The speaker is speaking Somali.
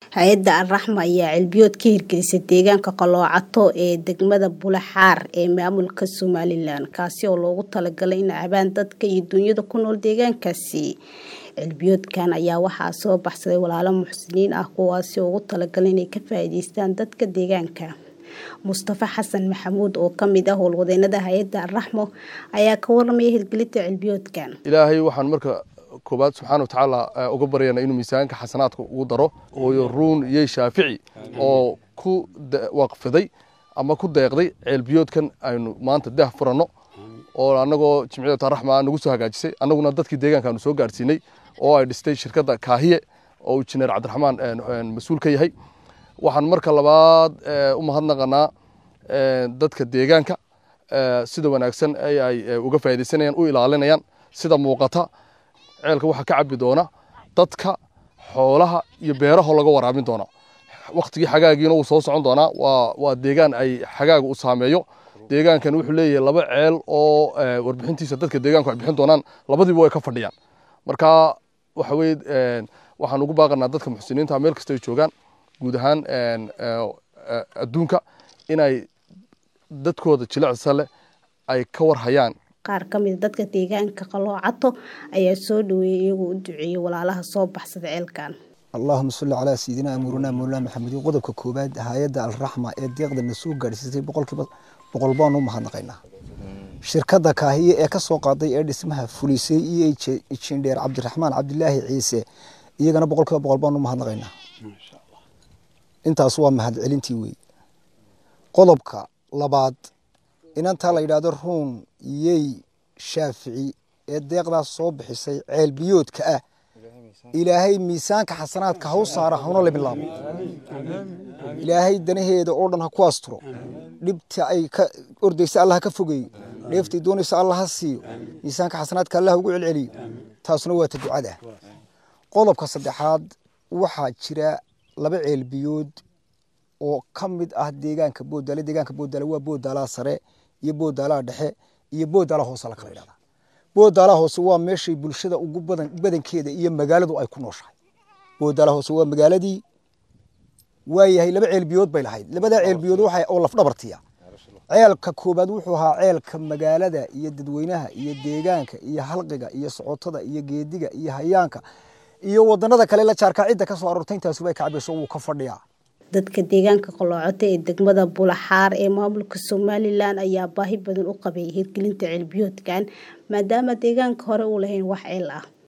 hay-adda alraxma ayaa cilbiyood ka hirgelisay deegaanka qaloocato ee degmada bulaxaar ee maamulka somalilan kaasi oo loogu talagalay in cabaan dadka iyo duunyada ku nool deegaankaasi cilbiyoodkan ayaa waxaa soo baxsaday walaalo muxsiniin ah kuwaasi oo ugu talagalay inay ka faa'iideystaan dadka deegaanka mustafa xasan maxamuud oo kamid ah howlwadeenada hay-adda alraxmo ayaa ka waramaya hirgelinta cilbiyoodkan ilaahay waxaan marka koobaad subxaana watacaala uga baryana inuu miisaanka xasanaadka ugu daro hooyo ruun iyo shaafici oo ku waqfiday ama ku deeqday ceelbiyoodkan aynu maanta daah furanno oo annagoo jimciyat araxma nagu soo hagaajisay annaguna dadkii deegaanka aanu soo gaarsiinay oo ay dhistay shirkadda kaahiye oo injineer cabdiraxmaan mas-uul ka yahay waxaan marka labaad u mahadnaqanaa dadka deegaanka sida wanaagsan ay uga faaidaysanayaan u ilaalinayaan sida muuqata ceelka waxaa ka cabi doona dadka xoolaha iyo beeraho laga waraabin doona waktigii xagaagiina wuu soo socon doonaa waa deegaan ay xagaaga u saameeyo deegaankan wuxuu leeyahay laba ceel oo warbixintiisa dadka deegaanku ay bixin doonaan labadiiba way ka fadhiyaan marka waxa weye waxaan ugu baaqanaa dadka muxsiniinta meel kasta ay joogaan guud ahaan adduunka inay dadkooda jilicsa leh ay ka warhayaan qaar ka mida dadka deegaanka qaloocato ayaa soo dhaweeyay iyagoo u duceeyey walaalaha soo baxsada ceelkan allahuma salli calaa sayidina amuurina mawlana maxamedin qodobka koowaad hay-adda alraxma ee deeqda na soo gaadhsiisay boqolkiiba boqol baanu u mahadnaqaynaa shirkadda kaahiye ee ka soo qaaday ee dhismaha fulisay iyo jindheer cabdiraxmaan cabdilaahi ciise iyagana boqolkiiba boqol baanu u mahadnaqaynaa intaas waa mahadcelintii wey qodobka labaad inantaa la yidhaahdo ruun yey shaafici ee deeqdaas soo bixisay ceel biyoodka ah ilaahay miisaanka xasanaadka ha u saara hawna la bilaabo ilaahay danaheeda oo dhan ha ku asturo dhibta ay ka ordaysa allah ha ka fogeeyo dheeftay doonaysa allah ha siiyo miisaanka xasanaadka allah ugu celceliyo taasuna waa ta ducada qodobka saddexaad waxaa jira laba ceel biyood oo ka mid ah deegaanka boodaale deegaanka boodaale waa boodaalaha sare iyo boodaalaha dhexe iyo boodaalaha hoose la kala yidhahdaa boodaalaha hoose waa meeshay bulshada ugu badan badankeeda iyo magaaladu ay ku nooshahay boodaalaha hoose waa magaaladii waayahay laba ceelbiyood bay lahayd labadaa ceelbiyood waxa oo lafdhabartiya ceelka koobaad wuxuu ahaa ceelka magaalada iyo dadweynaha iyo deegaanka iyo halqiga iyo socotada iyo geediga iyo hayaanka iyo wadanada kale la jaarkaa cidda ka soo aroortay intaasuba ka cabayso wuu ka fadhiyaa dadka deegaanka qaloocoto ee degmada bulaxaar ee maamulka somalilan ayaa baahi badan u qabay hirgelinta ceelbiyoodkan maadaama deegaanka hore uu lahayn wax ceel ah